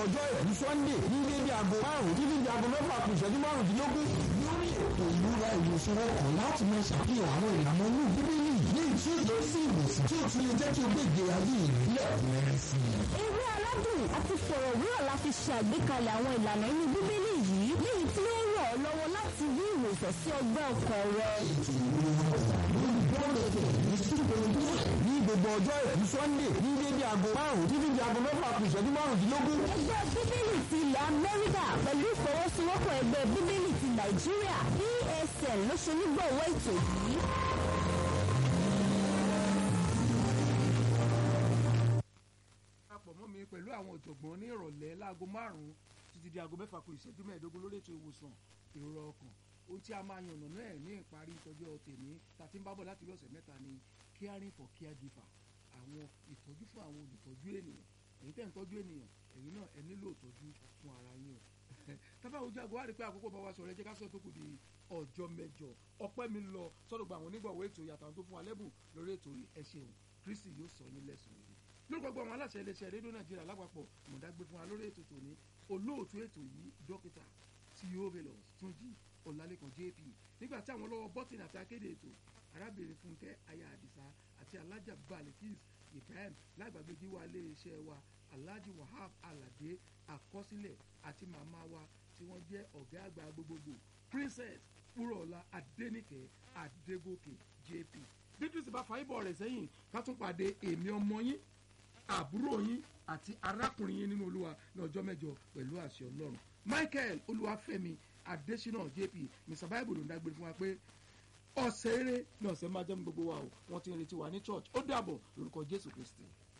ọjọ́ ìlú sunday ní dédé aago márùn-ún títí di aago mẹ́fà kù ìṣẹ́jú márùndínlógún. lórí ètò ìlúra ìwòsàn ọkàn láti máa ṣàfihàn àwọn ìlànà inú bíbélì ní tí ó lọ sí ìwòsàn tí ó tún lè jẹ́ kí o gbé ìgbé ayé rẹ̀ lẹ́kùnrẹ́rẹ́ sí i. Eré aládùn àti fọ̀rọ̀wérọ̀ la fi ṣe àgbékalẹ̀ àwọn ìlànà inú bíbélì yìí léyìí tí ó ràn ọ́ lọ́wọ́ láti rí ìwòsàn sí ọgbẹ́ ọkàn rẹ. ètò ìlúra ọkàn lórí bọ́ọ̀lù ní sípòlódé ní gbogbo ọjọ́ ìlú sunday ní dédé aago márùn-ún títí di aago mẹ́fà kù ìṣẹ́jú márùndínlógún. Ẹgbẹ́ bíbélì ti ilẹ̀ Amẹ́ríkà pẹ̀lú ìfọwọ́sowọ́pọ̀ ẹgbẹ́ bíbélì ti Nàìjíríà PSN ló ṣe onígbọ̀wọ́ ètò yìí. papọ̀ mọ́ mi pẹ̀lú àwọn ọ̀jọ̀gbọ́n ní ìrọ̀lẹ́ láago márùn-ún títí di aago mẹ́fà kù ìṣẹ́jú mẹ́ẹ̀ẹ́dógún lórí ètò ìwòsàn ìrora ọkàn ohun tí a máa yànnà náà ní ìparí ìtọ́jú tèmi tàbí ń bábọ̀ láti bí ọ̀sẹ̀ mẹ́ta ni caring for caregiver àwọn ìtọ́jú fún àwọn olùtọ́jú ènìyàn èyí tẹ́ ń tọ́jú ènìyàn ẹ̀yin náà ẹ nílò ìtọ́jú fún ara yín o tábà ojú àgọ́ wá rí pé àkókò bá wa sọ̀rọ̀ ẹ jẹ́ ká sọ tó kù di ọjọ́ mẹ́jọ ọpẹ́ mi lọ sọ́dọ̀ gba àwọn onígbọ̀wọ́ ètò yàtọ̀ àwọn tó fún wa lẹ́bùn lórí ètò yìí ẹ ṣeun Kristi yóò sọ yín lẹ́sùn yìí lórúkọ gbọ́ àwọn aláṣẹ iléeṣẹ́ rédíò nàìjíríà lápapọ̀ mọ̀dágbé fún wa lórí ètò tòní olóòtú ètò yìí dókítà theophilus túnjí ọ̀làlẹ́kan jp nígbà tí àwọn lọ́wọ́ bọ́tìnì àti akéde ètò arábìnrin fúnkẹ́ aya àdìsá àti alájà balikis ibrahim lágbàgbé jíwá iléeṣẹ́ wa alhaji wahab alade àkọsílẹ̀ àti màmá wa tí wọ́n jẹ́ ọ̀gá àgbà gbogbogbò princess wúrọ̀ọ́lá adéníkẹ́ adégòkè jp bí kristi bá fa ibọ̀ rẹ̀ sẹ́yìn ká tún pàdé èmi ọmọ yín àbúrò yín àti arákùnrin yín nínú olúwa ní ọjọ́ mẹ́jọ pẹ̀lú àṣẹ ọlọ́run michael olúwafẹ́mi adésínà jp mr bible ló ń dágbére fún wa pé ọ̀sẹ̀ eré ní ọ̀sẹ̀ máa jẹ́ mi gbogbo wa o wọ́n ti ń retí wa ní church ó dàbọ̀ lórúkọ jésù kristi.